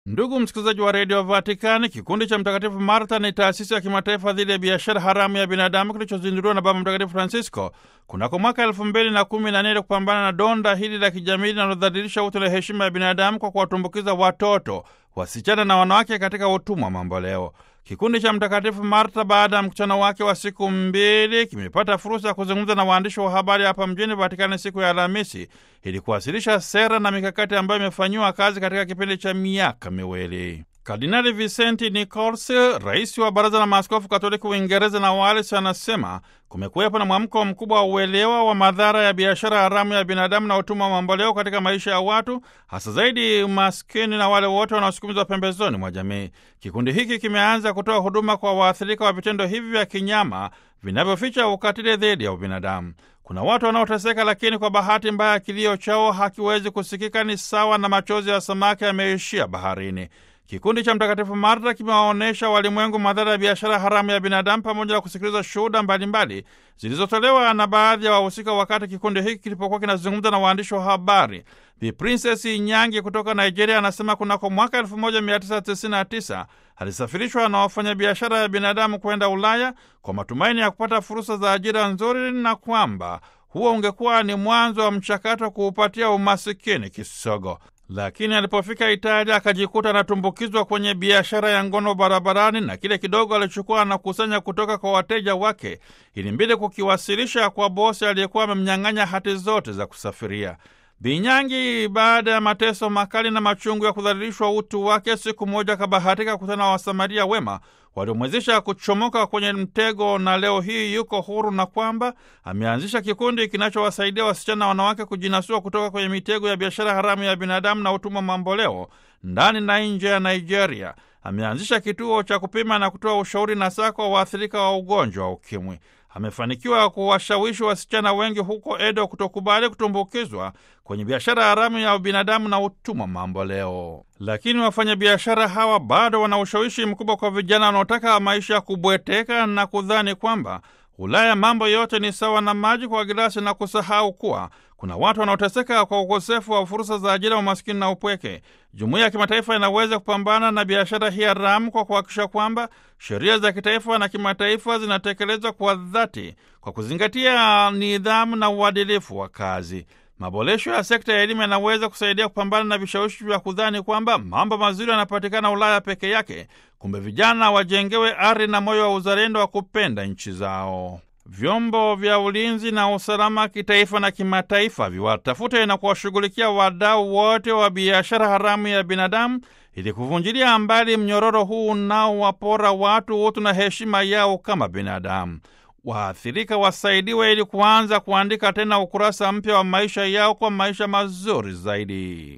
Ndugu msikilizaji wa redio Vatikani, kikundi cha Mtakatifu Martha ni taasisi ya kimataifa dhidi ya biashara haramu ya binadamu kilichozinduliwa na Baba Mtakatifu Francisco kunako mwaka elfu mbili na kumi na nne kupambana na donda hili la kijamii linalodhalilisha utu na heshima ya binadamu kwa kuwatumbukiza watoto, wasichana na wanawake katika utumwa mamboleo. Kikundi cha Mtakatifu Martha baada ya mkutano wake wa siku mbili kimepata fursa ya kuzungumza na waandishi wa habari hapa mjini Vatikani siku ya Alhamisi ili kuwasilisha sera na mikakati ambayo imefanyiwa kazi katika kipindi cha miaka miwili. Kardinali Vicenti Nichols, rais wa Baraza la Maaskofu Katoliki Uingereza na Wales, anasema kumekuwepo na mwamko mkubwa wa uelewa wa madhara ya biashara haramu ya binadamu na utumwa wa mamboleo katika maisha ya watu, hasa zaidi maskini na wale wote wanaosukumizwa pembezoni mwa jamii. Kikundi hiki kimeanza kutoa huduma kwa waathirika wa vitendo hivi vya kinyama vinavyoficha ukatili dhidi ya ubinadamu. Kuna watu wanaoteseka, lakini kwa bahati mbaya kilio chao hakiwezi kusikika, ni sawa na machozi ya samaki yameishia baharini. Kikundi cha Mtakatifu Marta kimewaonyesha walimwengu madhara ya biashara haramu ya binadamu pamoja na kusikiliza shuhuda mbalimbali zilizotolewa na baadhi ya wahusika wakati kikundi hiki kilipokuwa kinazungumza na waandishi wa habari. Bi Princess Nyangi kutoka Nigeria anasema kunako mwaka 1999 alisafirishwa na wafanyabiashara ya binadamu kwenda Ulaya kwa matumaini ya kupata fursa za ajira nzuri na kwamba huo ungekuwa ni mwanzo wa mchakato wa kuupatia umasikini kisogo lakini alipofika Italia akajikuta anatumbukizwa kwenye biashara ya ngono barabarani, na kile kidogo alichukua anakusanya kutoka kwa wateja wake ilimbidi kukiwasilisha kwa bosi aliyekuwa amemnyang'anya hati zote za kusafiria. Binyangi, baada ya mateso makali na machungu ya kudhalilishwa utu wake, siku moja akabahatika kukutana na Wasamaria wema waliomwezesha kuchomoka kwenye mtego, na leo hii yuko huru, na kwamba ameanzisha kikundi kinachowasaidia wasichana na wanawake kujinasua kutoka kwenye mitego ya biashara haramu ya binadamu na utumwa mamboleo ndani na nje ya Nigeria. Ameanzisha kituo cha kupima na kutoa ushauri na saa kwa waathirika wa ugonjwa wa UKIMWI. Amefanikiwa kuwashawishi wasichana wengi huko Edo kutokubali kutumbukizwa kwenye biashara haramu ya binadamu na utumwa mamboleo. Lakini wafanyabiashara hawa bado wana ushawishi mkubwa kwa vijana wanaotaka maisha ya kubweteka na kudhani kwamba Ulaya mambo yote ni sawa na maji kwa gilasi na kusahau kuwa kuna watu wanaoteseka kwa ukosefu wa fursa za ajira, umaskini na upweke. Jumuiya ya kimataifa inaweza kupambana na biashara hii haramu kwa kuhakikisha kwamba sheria za kitaifa na kimataifa zinatekelezwa kwa dhati kwa kuzingatia nidhamu na uadilifu wa kazi. Maboresho ya sekta ya elimu yanaweza kusaidia kupambana na vishawishi vya kudhani kwamba mambo mazuri yanapatikana Ulaya peke yake. Kumbe vijana wajengewe ari na moyo wa uzalendo wa kupenda nchi zao. Vyombo vya ulinzi na usalama kitaifa na kimataifa viwatafute na kuwashughulikia wadau wote wa biashara haramu ya binadamu ili kuvunjilia mbali mnyororo huu unaowapora watu utu na heshima yao kama binadamu. Waathirika wasaidiwe ili kuanza kuandika tena ukurasa mpya wa maisha yao kwa maisha mazuri zaidi.